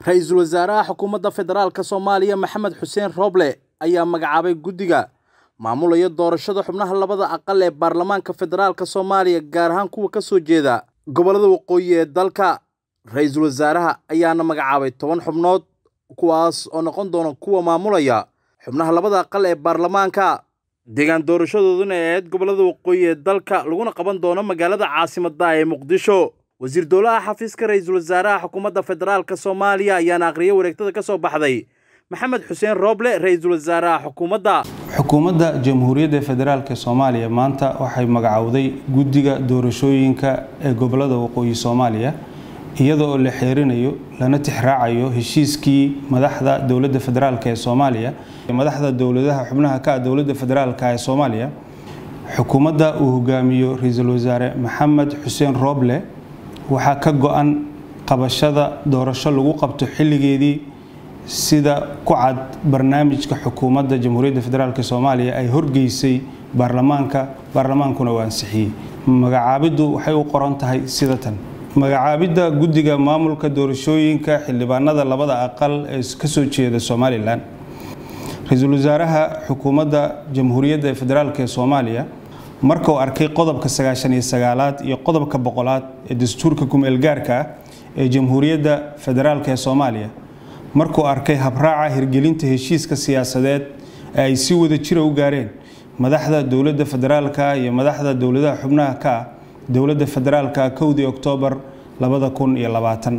ra-iisul wasaaraha xukuumadda federaalk soomaaliya maxamed xuseen rooble ayaa magacaabay guddiga maamulaya doorashada xubnaha labada aqal ee baarlamaanka federaalk soomaaliya gaar ahaan kuwa ka soo jeeda gobollada waqooyi ee dalka ra-iisul wasaaraha ayaana magacaabay toban xubnood kuwaas oo noqon doona kuwa maamulaya xubnaha labada aqal ee baarlamaanka deegaan doorashadooduna ee ahayd gobollada waqooyi ee dalka laguna qaban doono magaalada caasimadda ee muqdisho wasiir dowlaha xafiiska ra-iisul wasaaraha xukuumadda federaalk soomaaliya ayaana aqriyay wareegtada ka soo baxday maxamed xuseen rooble ra-iisul wasaaraha xukuumadda xukuumadda jamhuuriyadda federaalk soomaaliya maanta waxay magacowday guddiga doorashooyinka ee gobolada waqooyi soomaaliya iyada oo la xeerinayo lana tixraacayo heshiiskii madaxda dowladda federaalk ee soomaaliya madaxda dowladaha xubnaha ka ah dowladda federaalk ee soomaaliya xukuumadda uu hogaamiyo ra-iisul wasaare maxamed xuseen rooble waxaa ka go-an qabashada doorasho lagu qabto xilligeedii sida ku cad barnaamijka xukuumadda jamhuuriyadda federaalk soomaaliya ay horgeysay baarlamaanka baarlamaankuna uu ansixiyey magacaabiddu waxay u qoran tahay sida tan magacaabidda guddiga maamulka doorashooyinka xildhibaanada labada aqal ee kasoo jeeda somalilan ra-iisul wasaaraha xukuumadda jamhuuriyadda federaalk ee soomaaliya markuu arkay qodobka sagaashan iyo sagaalaad iyo qodobka boqolaad ee dastuurka kumeelgaarka ah ee jamhuuriyadda federaalk ee soomaaliya markuu arkay habraaca hirgelinta heshiiska siyaasadeed ee ay si wada jira u gaareen madaxda dowladda federaalka iyo madaxda dowladaha xubnaha ka ah dowladda federaalka kowdii oktoobar labada kun iyo labaatan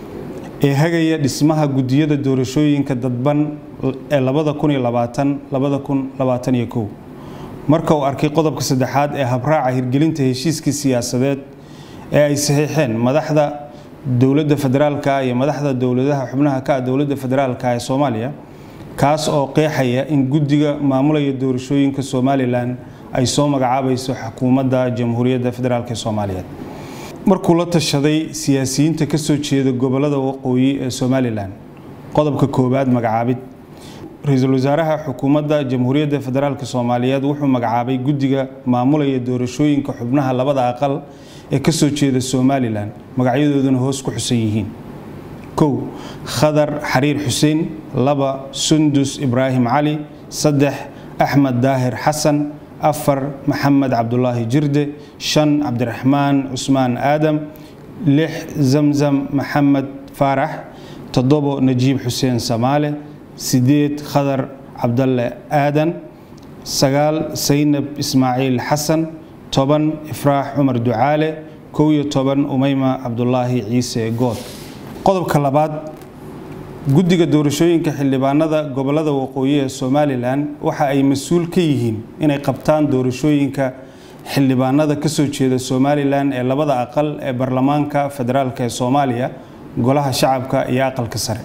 ee hagaya dhismaha guddiyada doorashooyinka dadban ee labada kun iyo labaatan labada kun labaatan iyo kow marka uu arkay qodobka saddexaad ee habraaca hirgelinta heshiiskii siyaasadeed ee ay saxiixeen madaxda dowladda federaalka iyo madaxda dowladaha xubnaha ka ah dowladda federaalka ee soomaaliya kaas oo qeexaya in guddiga maamulaya doorashooyinka somalilan ay soo magacaabayso xukuumadda jamhuuriyadda federaalk ee soomaaliyeed markuu la tashaday siyaasiyiinta ka soo jeeda gobolada waqooyi ee somalilan qodobka koowaad magacaabid ra-iisul wasaaraha xukuumadda jamhuuriyadda federaalk soomaaliyeed wuxuu magacaabay guddiga maamulaya doorashooyinka xubnaha labada aqal ee kasoo jeeda somalilan magacyadooduna hoos ku xusan yihiin kow khadar xariir xuseen laba sundus ibraahim cali saddex axmed daahir xasan afar maxamed cabdulaahi jirde shan cabdiraxmaan cusmaan aadam lix zamzam maxamed faarax toddobo najiib xuseen samaale sideed khadar cabdalle aadan sagaal saynab ismaaciil xasan toban ifraax cumar ducaale kow iyo toban umeyma cabdulaahi ciise good qodobka labaad guddiga doorashooyinka xildhibaanada gobolada waqooyi ee somalilan waxa ay mas-uul ka yihiin inay qabtaan doorashooyinka xildhibaanada kasoo jeeda somalilan ee labada aqal ee baarlamaanka federaalk ee soomaaliya golaha shacabka iyo aqalka sare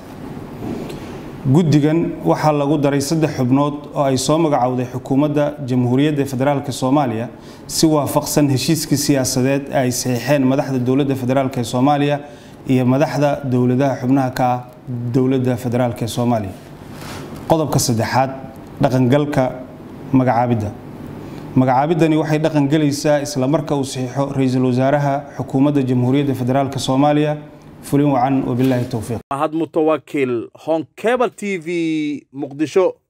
guddigan waxaa lagu daray saddex xubnood oo ay soo magacowday xukuumadda jamhuuriyadda federaalk soomaaliya si waafaqsan heshiiskii siyaasadeed ee ay saxiixeen madaxda dowladda federaalk ee soomaaliya iyo madaxda dowladaha xubnaha ka ah dowladda federaalk ee soomaaliya qodobka saddexaad dhaqangalka magacaabidda magacaabiddani waxay dhaqangelaysaa isla marka uu saxiixo ra-iisul wasaaraha xukuumadda jamhuuriyadda federaalk soomaaliya fulin wacan wabilaahi towfiiq mahad mutawakil honkebel t v muqdisho